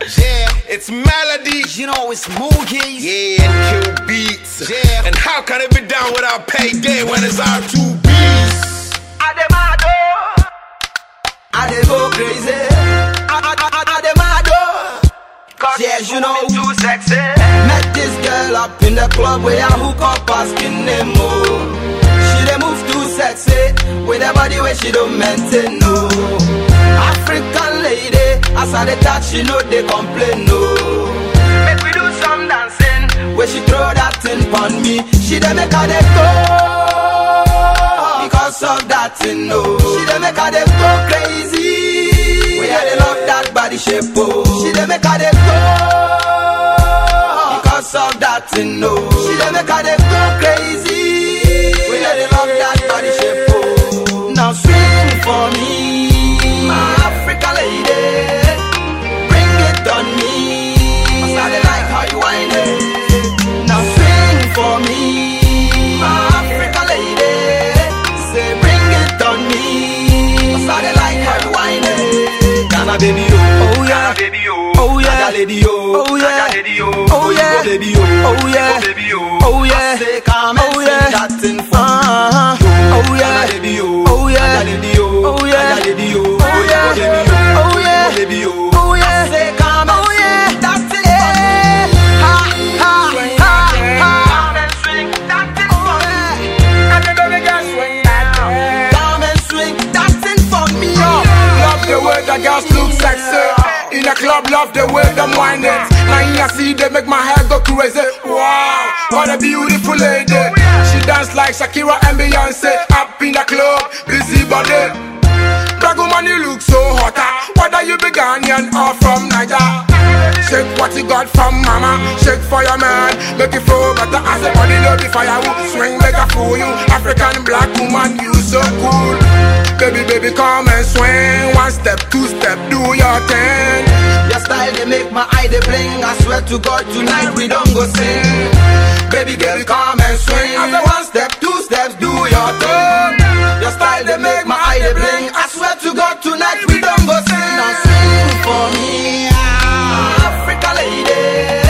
Yeah, it's melodies. You know it's movies. Yeah, and kill beats. Yeah. And how can it be done without payday when it's our two beats? I dey mad oh. I dey go crazy. I, I, I, I dey mad oh. Cause Yeah, she's you know. moving too sexy. Met this girl up in the club where I hook up asking them oh. She dey move too sexy with her body where she don't maintain no. African lady, as I dey touch she know they complain no. Make we do some dancing. When she throw that thing on me, she dey make her dey go. Because of that thing, no. She dey make her dey go crazy. We I dey love that body shape, oh. She dey make her dey go. Because of that thing, no. She dey make her dey go crazy. We I dey love that body shape, oh. Now swing for me, my African lady. Bring it on me. 'Cause I dey like how you whine it. Now swing for me, my African lady. Say bring it on me. 'Cause I dey like how you whine it. Ghana baby oh, oh Ghana baby, oh. oh yeah, Ghana lady oh, oh Ghana lady, oh. oh yeah, baby oh, oh yeah, Oh, baby, oh. oh yeah. I say come and Oh, sing yeah. that thing for Uh-huh. me. Oh, yeah. Ghana baby oh, Oh, yeah. Ghana lady oh, Oh, yeah. Ghana lady oh, Oh, yeah. baby oh, Oh, yeah. baby oh, Oh, yeah. I say come and Oh, yeah. sing that thing for me. Ha, ha, ha, ha. Come and swing that thing for me. And the baby girl swing that thing. Come and swing that thing for me. Love the way the girls look sexy. In a club, love the way them whine it. Now you see they make my hair go crazy. Wow, what a beautiful lady. She dance like Shakira and Beyonce. Up in the club, busy body. Black woman, you look so hotter. Whether you be Ghanaian or from Niger. Shake what you got from mama. Shake for your man. Make it flow better as a body no be firewood. Swing make a fool you. African black woman, you so cool. Baby, baby, come and swing. One step, two step, do your thing. Your style they make my eye they bling. I swear to God tonight we don't go sing. Baby girl come and swing. I say one step, two steps, do your thing. Your style they make my eye they bling. I swear to God tonight we don't go sing. Now swing for me, ah, Africa lady.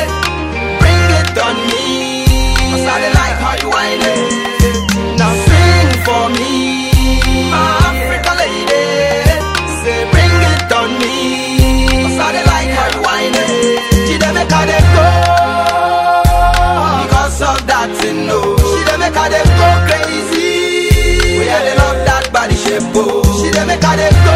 Bring it on me. 'Cause I dey like how you whine it. Now swing for me, my Africa lady. Say bring it on me. 'Cause I dey like how you whine it. She dey make her dey go. Because of that thing, no. She dey make her dey go crazy. We had dey love that body shape, oh. She dey make her dey go.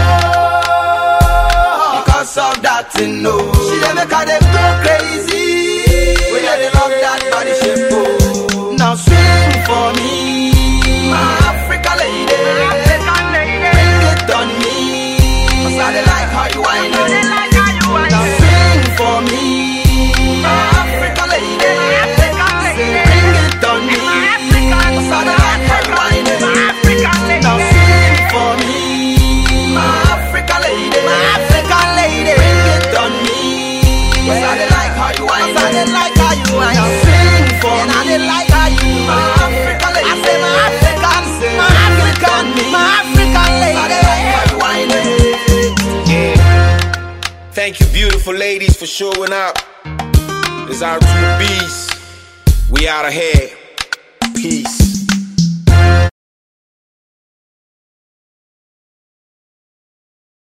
Because of that thing, no. She dey make her dey go crazy. We had dey love that body shape, oh. Now swing for me, my Africa lady. African lady. Bring it on me. 'Cause I dey like how you whine I it. like how you whine Now it. sing for me, my African lady. African lady. Say, bring it on me. African Cause I dey like how you whine it. African lady. Now sing for me, my African lady. My African lady. Bring it on me. Cause I dey like how you whine it. I dey like how you whine Now sing for me. I dey like how you my African lady. I say my African, say my African, my African lady. I dey like how you whine it. Yeah. Thank you, beautiful ladies, for showing up. It's our two beasts. We out of here. Peace.